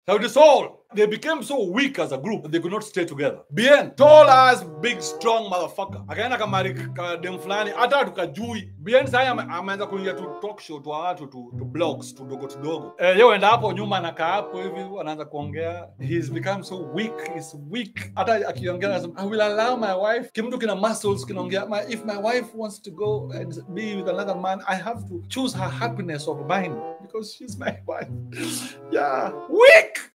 Sauti Sol. They became so weak as a group that they could not stay together. Bien, tall as big strong motherfucker. Akaenda kamari ka dem fulani hata tukajui. Bien sasa ame- ameanza kuingia tu talk show tu watu tu, tu blogs tudogo tudogo. Eh, yeye enda hapo nyuma anakaa hapo hivi anaanza kuongea. He's become so weak, he's weak. Hata akiongea anasema I will allow my wife. Kimtu kina muscles kinaongea my, if my wife wants to go and be with another man, I have to choose her happiness over mine because she's my wife. Yeah, weak.